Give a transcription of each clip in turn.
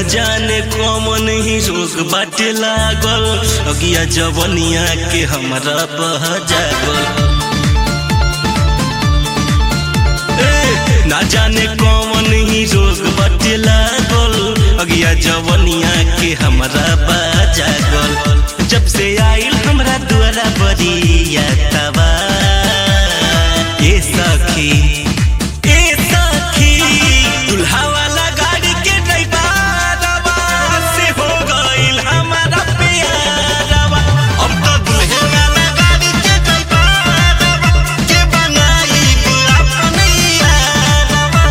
जाने कौन ही रोग बाटे लागल अगिया जवनिया के हमरा बह जागल ए, ना जाने कौन ही रोग बाटे लागल अगिया जवनिया के हमरा बह जागल जब से आइल हमरा द्वारा बरिया तबा ए सखी ए सखी दुल्हा वाला गाड़ी के ड्राइवरवा से हो गइल हमारा प्यारवा अब तो दुल्हे वाला गाड़ी के ड्राइवरवा के बनाई अपने यारवा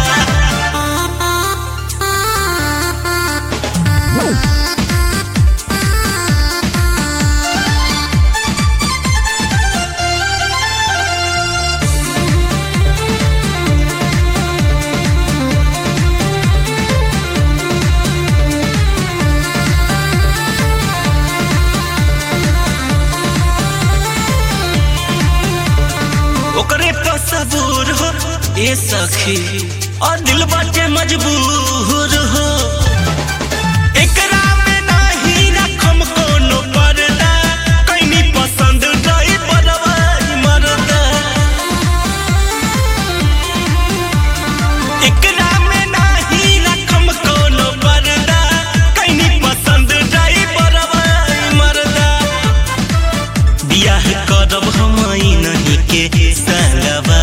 ओकरे पर सबूर हो ए सखी और दिल बाटे मजबूर हो एकरा में नाही रखम कोनो पर्दा कैनी पसंद नहीं परवाई मरदा एकरा में नाही रखम कोनो पर्दा कैनी पसंद नहीं परवाई मरदा बियाह करब हम नहीं के संगवा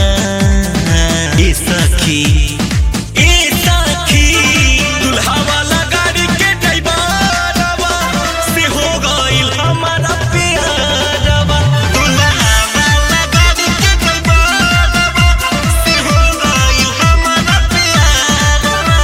ए सखी ए सखी दुल्हा वाला गाड़ी के ड्राइवरवा से हो गइल हमारा प्यारवा दुल्हा वाला गाड़ी के ड्राइवरवा से हो गइल हमारा प्यारवा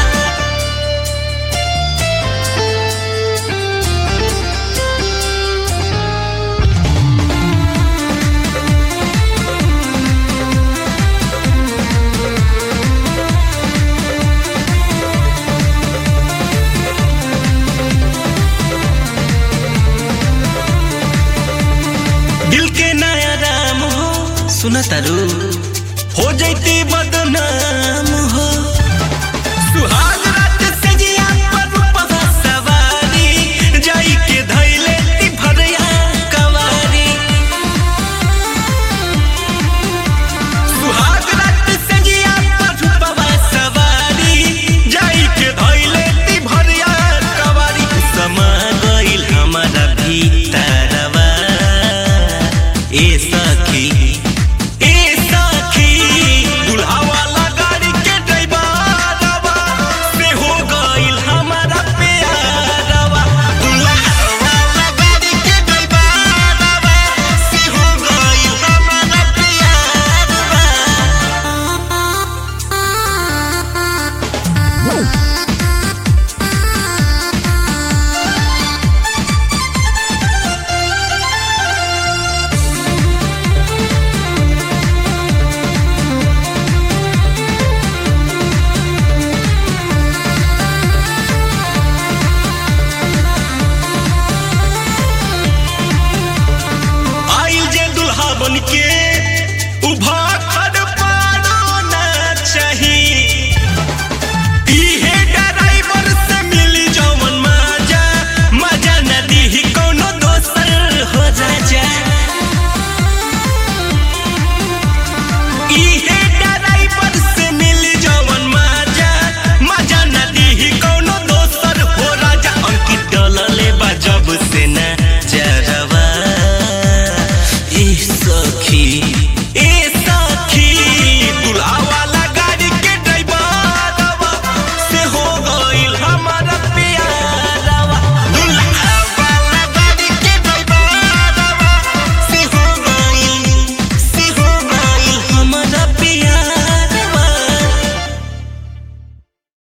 दिल के नया राम हो सुन तारू हो जैती बदनाम